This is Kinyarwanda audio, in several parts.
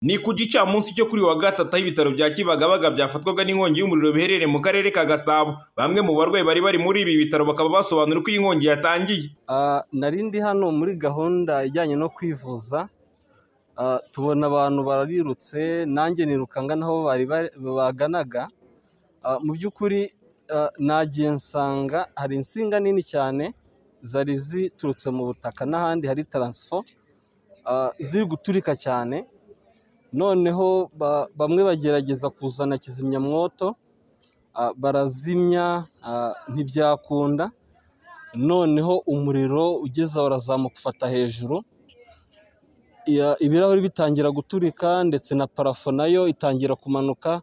Ni ku gicamunsi cyo kuri wa gatatu aho ibitaro bya Kibagabaga byafatwaga n'inkongi y'umuriro biherereye mu karere ka Gasabo. Bamwe mu barwayi bari bari muri ibi bitaro bakaba basobanura uko iyi nkongi yatangiye. nari ndi hano muri gahunda ijyanye no kwivuza ah, tubona abantu barirutse nanjye niruka ngana aho bari bari- baganaga Ah, mu by'ukuri ah, nagiye nsanga hari insinga nini cyane zari ziturutse mu butaka n'ahandi hari taransifo ah, ziri guturika cyane noneho ba- bamwe bagerageza kuzana kizimyamwoto ah, barazimya ah, ntibyakunda noneho umuriro ugeze aho urazamuka ufata hejuru iya- ibirahuri bitangira guturika ndetse na parafo nayo itangira kumanuka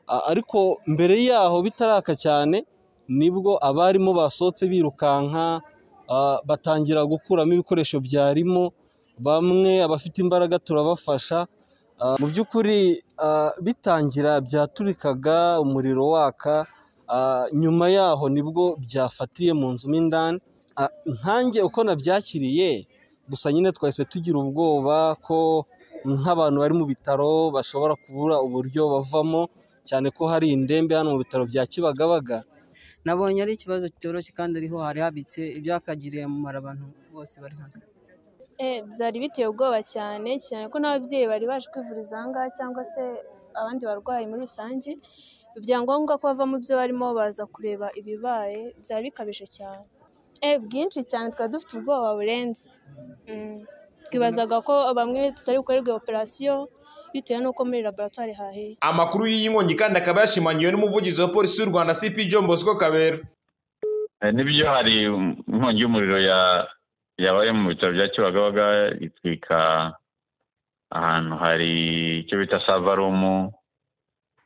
A- ariko mbere yaho bitaraka cyane nibwo abarimo basohotse birukanka a, batangira gukuramo ibikoresho byarimo bamwe abafite imbaraga turabafasha A, mu by'ukuri a, bitangira byaturikaga umuriro waka a, nyuma yaho nibwo byafatiye mu nzu mo indani A, nkanjye uko nabyakiriye gusa nyine twahise tugira ubwoba ko nk'abantu bari mu bitaro bashobora kubura uburyo bavamo cyane ko hari indembe hano mu bitaro bya Kibagabaga nabonye ari ikibazo kitoroshye kandi ariho hari habitse ibyakagiriye umumaro abantu bose bari hano Eh, byari biteye ubwoba cyane cyane ko n'ababyeyi bari baje kwivuriza ahangaha cyangwa se abandi barwayi muri rusange byangombwa ko bava mu byo barimo baza kureba ibibaye byari bikabije cyane Eh, bwinshi cyane twari dufite ubwoba burenze Mm. twibazaga ko bamwe tutari bukorerwe operasiyo bitewe n'uko muri laboratwari haheye Amakuru y'iyi nkongi kandi akaba yashimangiwe n'umuvugizi wa polisi y'u Rwanda CP John Bosco Kabera. Eh, nibyo hari um, inkongi y'umuriro ya- yabaye mu bitaro bya kibagabaga itwika ahantu hari icyo bita sava rumu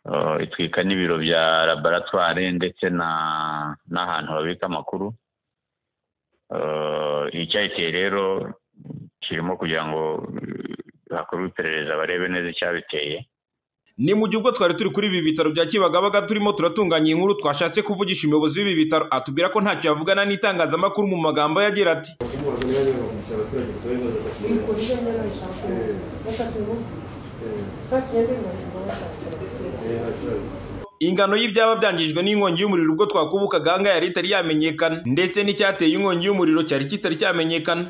eh, itwika n'ibiro bya laboratwari ndetse na n'ahantu babika amakuru Eh, icyayiteye rero kirimo kugira ngo eh, hakorwe iperereza barebe neza icyabiteye Ni mu gihe ubwo twari turi kuri ibi bitaro bya Kibagabaga turimo turatunganya inkuru twashatse kuvugisha umuyobozi w'ibi bitaro atubwira ko ntacyo yavugana n'itangazamakuru mu magambo ye agira ati ingano y'ibyaba byangijwe n'inkongi y'umuriro ubwo twakubukaga ahangaha yari itari yamenyekana ndetse n'icyateye inkongi y'umuriro cyari kitari cyamenyekana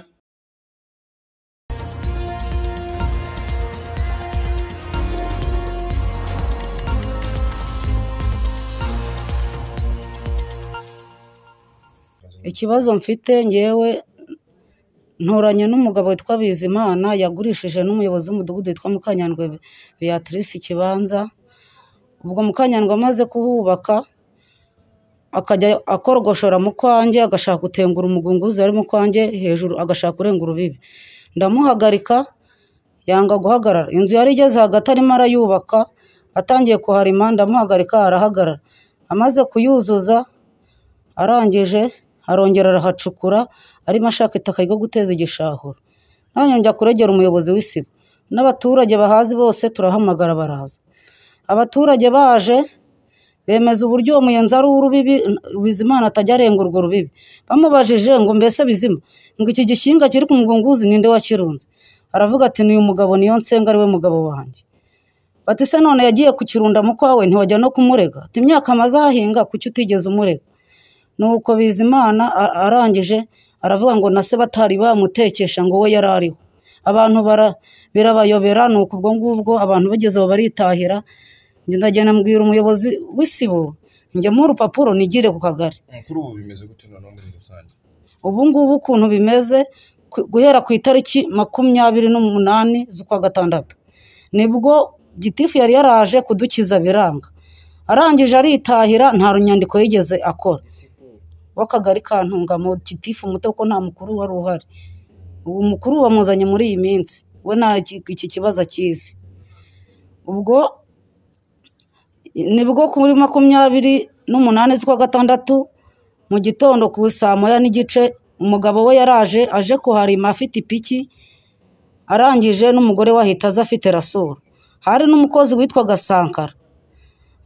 ikibazo mfite ngewe nturanye n'umugabo witwa bizimana yagurishije n'umuyobozi w'umudugudu witwa mukanyandwe beatrice ikibanza ubwo mukanyandwe amaze kuhubaka akajya akorgoshora mu kwanjye agashaka gutengura umugunguzi wari mu kwanjye hejuru agashaka kurengura urubibi ndamuhagarika yanga guhagarara inzu yari igeze hagati arimo arayubaka atangiye kuharima ndamuhagarika arahagarara amaze kuyuzuza arangije arongera arahacukura arimo ashaka itaka ryo guteza igishahuro nanjye njya kuregera umuyobozi w'isibo n'abaturage bahazi bose turahamagara baraza abaturage baje bemeza uburyo uwo muyenzi ari uw'urubibi bizimana atajya arenga urwo rubibi bamubajije ngo mbese bizima ngo iki gishinga kiri ku mugunguzi ninde wakirunze aravuga ati n'uyu mugabo niyo nsenga ari we mugabo wanjye bati se none yagiye kukirunda mu kwawe ntiwajya no kumurega ati imyaka amaze ahahinga kuki utigeze umurega nuko bizimana a- arangije aravuga ngo na se batari bamutekesha ngo we yari ariho abantu bara- birabayobera nuko ubwo ngubwo abantu bageze aho baritahira njye ndagenda mbwira umuyobozi w'isibo njyamo urupapuro nigire ku kagari kuri ubu bimeze gute noneho muri rusange ubu ngubu ukuntu bimeze ku- guhera ku itariki makumyabiri n'umunani z'ukwa gatandatu nibwo gitifu yari yaraje kudukiza biranga arangije aritahira nta runyandiko yigeze akora w'akagari ka ntungamo gitifu muto ko nta mukuru wari uhari ubu mukuru bamuzanye muri iyi minsi we nta ki- iki kibazo akizi ubwo nibwo kuri makumyabiri n'umunani z'ukwa gatandatu mu gitondo ku saa moya n'igice umugabo we yaraje aje kuharima afite ipiki arangije n'umugore we ahita aza afite rasoro hari n'umukozi witwaga sankara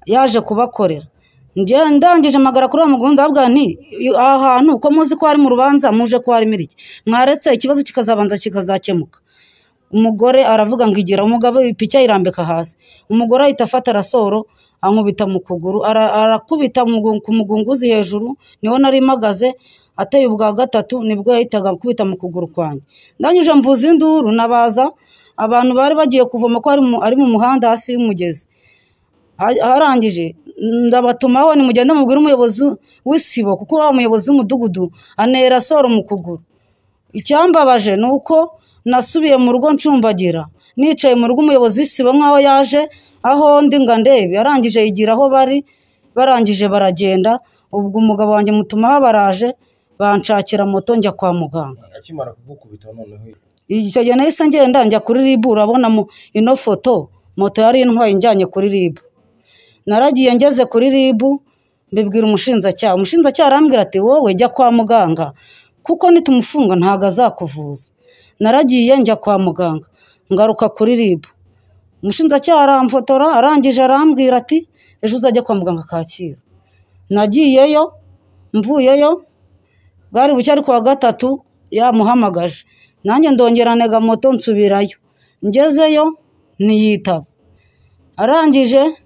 yaje kubakorera njye ndangije amagara kuri uwo mugundi ndavuga nti "Iyo- aha hantu ko muzi ko hari mu rubanza muje ko harimo iki mwaretse ikibazo kikazabanza kikazakemuka umugore aravuga ngo igira umugabo ipiki ayirambika hasi umugore ahita afata arasoro ankubita mu kuguru ara- arakubita mugu- ku mugunguzi hejuru niho nari mpagaze ateye ubwa gatatu nibwo yahitaga akubita mu kuguru kwanjye ndangije mvuza induru nabaza abantu bari bagiye kuvoma ko ari mu- ari mu muhanda hafi y'umugezi Ha- harangije ndabatumaho nimugende mubwire umuyobozi w'isibo kuko wa muyobozi w'umudugudu anera soro mu kuguru icyambabaje ni uko nasubiye mu rugo ncumbagira nicaye mu rugo umuyobozi w'isibo nk'aho yaje aho ndi ngo andebe arangije yigira aho bari barangije baragenda ubwo umugabo wanjye mutumaho baraje banshakira moto njya kwa muganga akimara kugukubita noneho icyo gihe nahise ngenda njya kuri ribu urabona mu- ino foto moto yari intwaye injyanye kuri ribu naragiye ngeze kuri ribu mbibwira umushinjacyaha umushinjacyaha arambwira ati wowe jya kwa muganga kuko nitumufunga ntabwo azakuvuza naragiye njya kwa muganga ngaruka kuri ribu umushinjacyaha aramfotora arangije arambwira ati ejo uzajya kwa muganga kacyiru nagiyeyo mvuyeyo bwari buke ariko wa gatatu yamuhamagaje nanjye ndongera ntega moto nsubirayo ngezeyo ntiyitaba arangije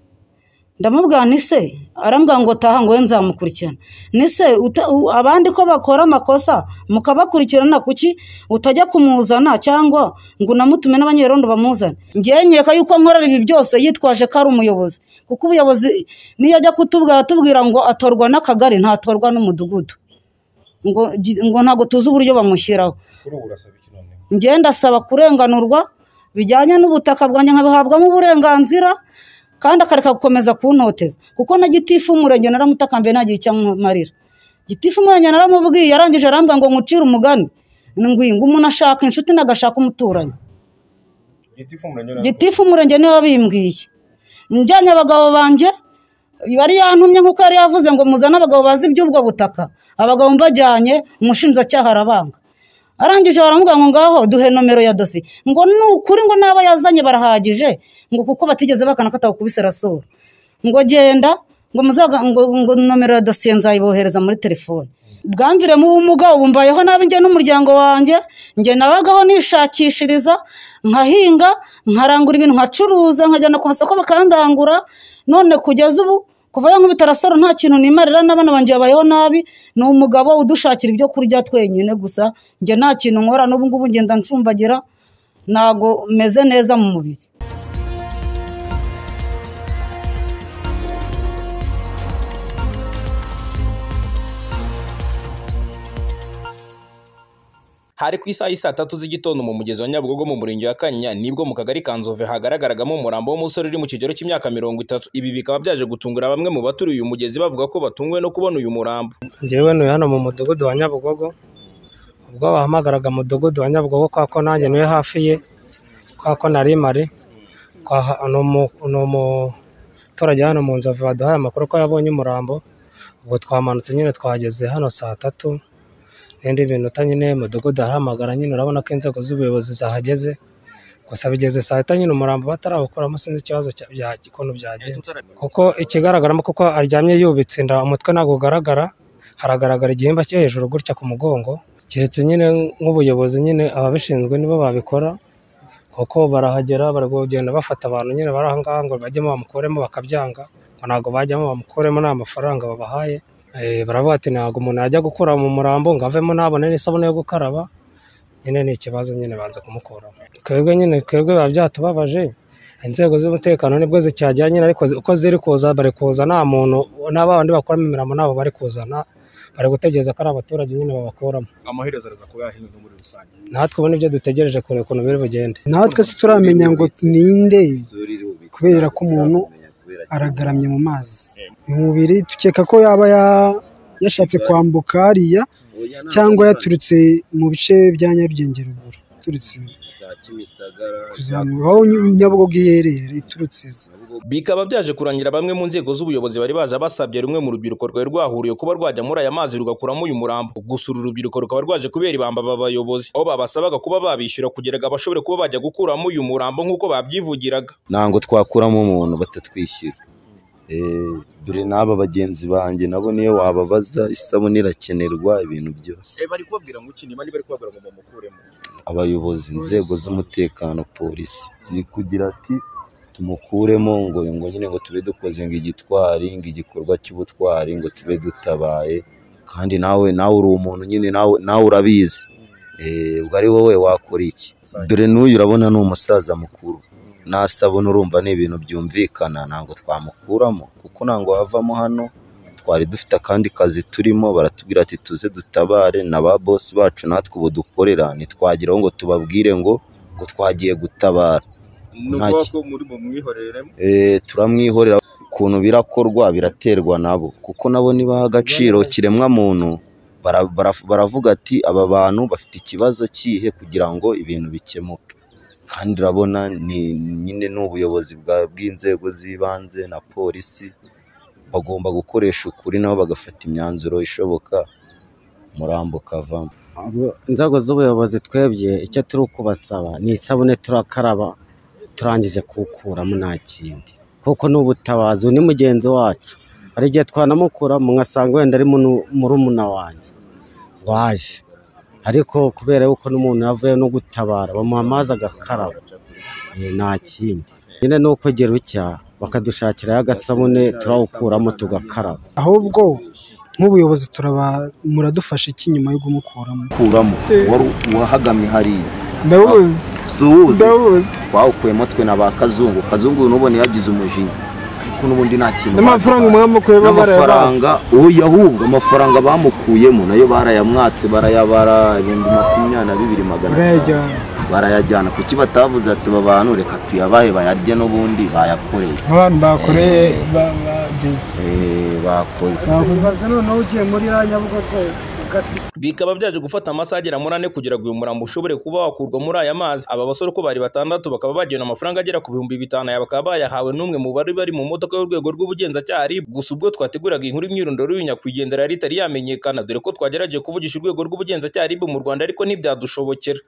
ndamubwira ni se arambwira ngo taha ngo we nzamukurikirana ni se uta- u- abandi ko bakora amakosa mukabakurikirana kuki utajya kumuzana cyangwa ngo unamutume n'abanyerondo bamuzane ngewe nkeka yuko nkorera ibi byose yitwaje ko ari umuyobozi kuko ubuyobozi niyo ajya kutubwira atubwira ngo atorwa n'akagari ntatorwa n'umudugudu ngo gi- ngo ntabwo tuzi uburyo bamushyiraho kuri ubu urasaba iki noneho njye ndasaba kurenganurwa bijyanye n'ubutaka bwanjye nkabuhabwamo uburenganzira kandi akareka gukomeza kuntoteza kuko na gitifu umurenge naramutakambiye ntagira icyo amumarira gitifu umurenge naramubwiye arangije arambwira ngo nkucire umugani ngwingo umuntu ashaka inshuti nagashaka umuturanyi giti ifumuranye nawe gitifu umurenge niwe wabimbwiye njyanye abagabo banjye bari yantumye nk'uko yari yavuze ngo muzane abagabo bazi iby'ubwo butaka abagabo mbajyanye umushinjacyaha arabanga arangije baramubwira ngo ngaho duhe nomero ya dosi ngo ni ukuri ngo n'abo yazanye barahagije ngo kuko batigeze bakana ko atakubise rasura ngo genda ngo muzaga ngo, ngo nomero ya dosiye nzayibohereza muri telefone bwamviremo ubumuga ubu mbayeho nabi njye n'umuryango wanjye njye nabagaho nishakishiriza nkahinga nkarangura ibintu nkacuruza nkajyana ku masoko bakandangura none kugeza ubu kuva yankubita rasoro nta kintu nimarira n'abana banjye babayeho nabi ni umugabo udushakira ibyo kurya twenyine gusa njye nta kintu nkora n'ubu ngubu ngenda ncumbagira ntago meze neza mu mubiri hari ku isaha y'isaa tatu z'igitondo mu mugezi wa nyabugogo mu murenge wa kanyinya nibwo mu kagari ka nzove hagaragaragamo umurambo w'umusore uri mu kigero cy'imyaka mirongo itatu ibi bikaba byaje gutungura bamwe mu baturiye uyu mugezi bavuga ko batunguwe no kubona uyu murambo njyewe ntuye hano mu mudugudu wa nyabugogo ubwo bahamagaraga umudugudu wa nyabugogo kubera ko nanjye ntuye hafi ye kubera ko nari mari Twaha- ni umu- ni umuturage hano mu nzovu waduhaye amakuru ko yabonye umurambo ubwo twamanutse nyine twageze hano saa tatu n'indi minota nyine mudugudu arahamagara nyine urabona ko inzego z'ubuyobozi zahageze gusa bigeze saa sita nyine umurambo batarawukuramo sinzi ikibazo cya- bya- ukuntu byagenze kuko ikigaragaramo kuko aryamye yubitse inda umutwe ntabwo ugaragara haragaragara igihimba cyo hejuru gutya ku mugongo keretse nyine nk'ubuyobozi nyine ababishinzwe nibo babikora kuko barahagera bari kugenda bafata abantu nyine bari aha ngaha ngo bajyemo bamukuremo bakabyanga ngo ntabwo bajyamo bamukuremo nta mafaranga babahaye Eh, baravuga ati ntabwo umuntu yajya gukura mu murambo ngo avemo ntabone n'isabune yo gukaraba nyine ni ikibazo nyine banza kumukuramo twebwe nyine twebwe biba byatubabaje inzego z'umutekano nibwo zicyagera nyine ariko zi- uko ziri kuza bari kuza nta muntu nta bandi bakoramo imirambo nabo bari kuzana bari gutegereza ko ari abaturage nyine babakuramo amaherezo araza kuba yahinduka muri rusange natwe ubu nibyo dutegereje kureba ukuntu biri bugende natwe se turamenya ngo ninde kubera ko umuntu aragaramye mu mazi umubiri dukeka ko yaba ya- yashatse kwambuka hariya cyangwa yaturutse mu bice bya nyarugenge ruguru turutse kuzamura aho nyabugogo iherereye iturutse iza bikaba byaje kurangira bamwe mu nzego z'ubuyobozi bari baje basabye rumwe mu rubyiruko rwari rwahuriye kuba rwajya muri aya mazi rugakuramo uyu murambo gusa uru rubyiruko rukaba rwaje kubera ibamba aba bayobozi aho babasabaga kuba babishyura kugira ngo bashobore kuba bajya gukuramo uyu murambo nk'uko babyivugiraga ntabwo twakuramo umuntu batatwishyura dore n'aba bagenzi banjye nabo niyo wababaza isabune irakenerwa ibintu byose bari kubabwira ngo iki niba niba ari kubabwira ngo mumukuremo abayobozi inzego z'umutekano polisi ziri kugira ati tumukuremo ngo ngo nyine ngo tube dukoze ngo igitwari ngo igikorwa cy'ubutwari ngo tube dutabaye kandi nawe nawe uri umuntu nyine nawe nawe urabizi Eh, ubwo ari wowe wakora iki dore n'uyu urabona ni umusaza mukuru nasabona urumva ni ibintu byumvikana ntabwo twamukuramo kuko ntabwo wavamo hano twari dufite akandi kazi turimo baratubwira ati tuze dutabare na ba bosi bacu natwe ubu dukorera ntitwageraho ngo tubabwire ngo ngo twagiye gutabara ni Nta ukuvuga ki- ko muri bumwihoreremo Eh, turamwihorera ukuntu birakorwa biraterwa nabo kuko nabo nibaha agaciro kiremwamuntu bara- bara- baravuga ati aba bantu bafite ikibazo kihe kugira ngo ibintu bikemuke kandi urabona ni nyine ni ubuyobozi bwa- bw'inzego z'ibanze na polisi bagomba gukoresha ukuri nabo bagafata imyanzuro ishoboka umurambo ukavamo Abo- inzego z'ubuyobozi twebwe icyo turi kubasaba ni isabune turakaraba turangije kuwukuramo nta kindi kuko ni ubutabazi uyu ni mugenzi wacu hari igihe twanamukuramo ngasanga wenda ari munu- murumuna wanjye waje ariko kubera yuko n'umuntu yavuye no gutabara bamuha amazi agakaraba eh, nta kindi nyine ni ukugira utya bakadushakirayo agasabune turawukuramo tugakaraba ahubwo nk'ubuyobozi turaba muradufasha iki nyuma yo kumukuramo kuramo wari wahagamye hariya ndawuzi suwuzi ndawuzi twawukuyemo twe na ba kazungu kazungu uyu n'ubona yagize umujinya ariko n'ubundi nta kintu n'amafaranga baduhaye. umwami ukuye n'amafaranga oya ahubwo amafaranga bamukuyemo nayo barayamwatse barayabara ibihumbi makumyabiri na bibiri magana atanu urayajyana barayajyana kuki batavuze ati "Aba bantu reka tuyabahe bayarye n'ubundi bayakoreye nk'abantu bakoreye ba- ba- Eh, bakoze bibaze noneho ugiye muri iriya nyabugogo ugatsi bikaba byaje gufata amasaha agera muri ane kugira ngo uyu murambo ushobore kuba wakurwa muri aya mazi aba basore uko bari batandatu bakaba bagewe amafaranga agera ku bihumbi bitanu aya bakaba bayahawe n'umwe mu bari bari mu modoka y'urwego rw'ubugenzacyaha RIB gusa ubwo twateguraga inkuru imyirondoro y'uyu nyakwigendera yari itari yamenyekana dore ko twagerageje kuvugisha urwego rw'ubugenzacyaha RIB mu Rwanda ariko ntibyadushobokera